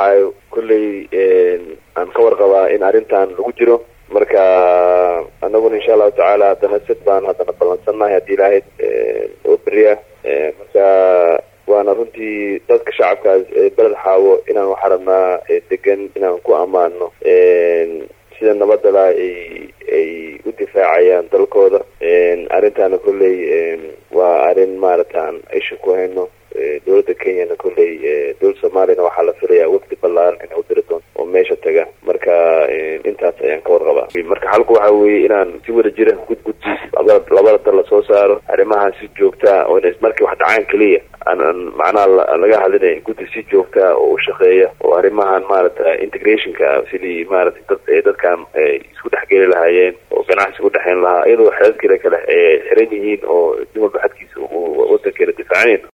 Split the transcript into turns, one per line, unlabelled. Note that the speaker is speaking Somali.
baxaayo kolley aan ka warqabaa in arrintan lagu jiro marka anaguna insha allahu tacaala haddana sid baan haddana ballansannahay haddii ilaahayd oo beri ah marka waana runtii dadka shacabkaas beled xaawo inaan waxaa rabnaa degan inaan ku ammaano sida nabadala ay ay u difaacayaan dalkooda arrintaana kolley waa arrin maaragtaan isha ku hayno dowladda kenyana kolley dowladda soomaaliyana waxaa la filayaa wafdi ballaaran inay u diri doonto oo meesha taga marka intaas ayaan ka warqabaa marka xalku waxa weeye inaan si wada jira gudgudbi labada dal lasoo saaro arrimaha si joogtaa oo ina markii wax dhacaan keliya aan macnaha laga hadlinay guddi si joogtaa oo u shaqeeya oo arrimahan maaragta integrationka sidii maaragtay dad dadkan isku dhexgeli lahaayeen oo ganacsi udhexeyn lahaa iyadoo xeedadkale kale xiran yihiin oo nin walba xadkiisa uu wadankeena difaacanayno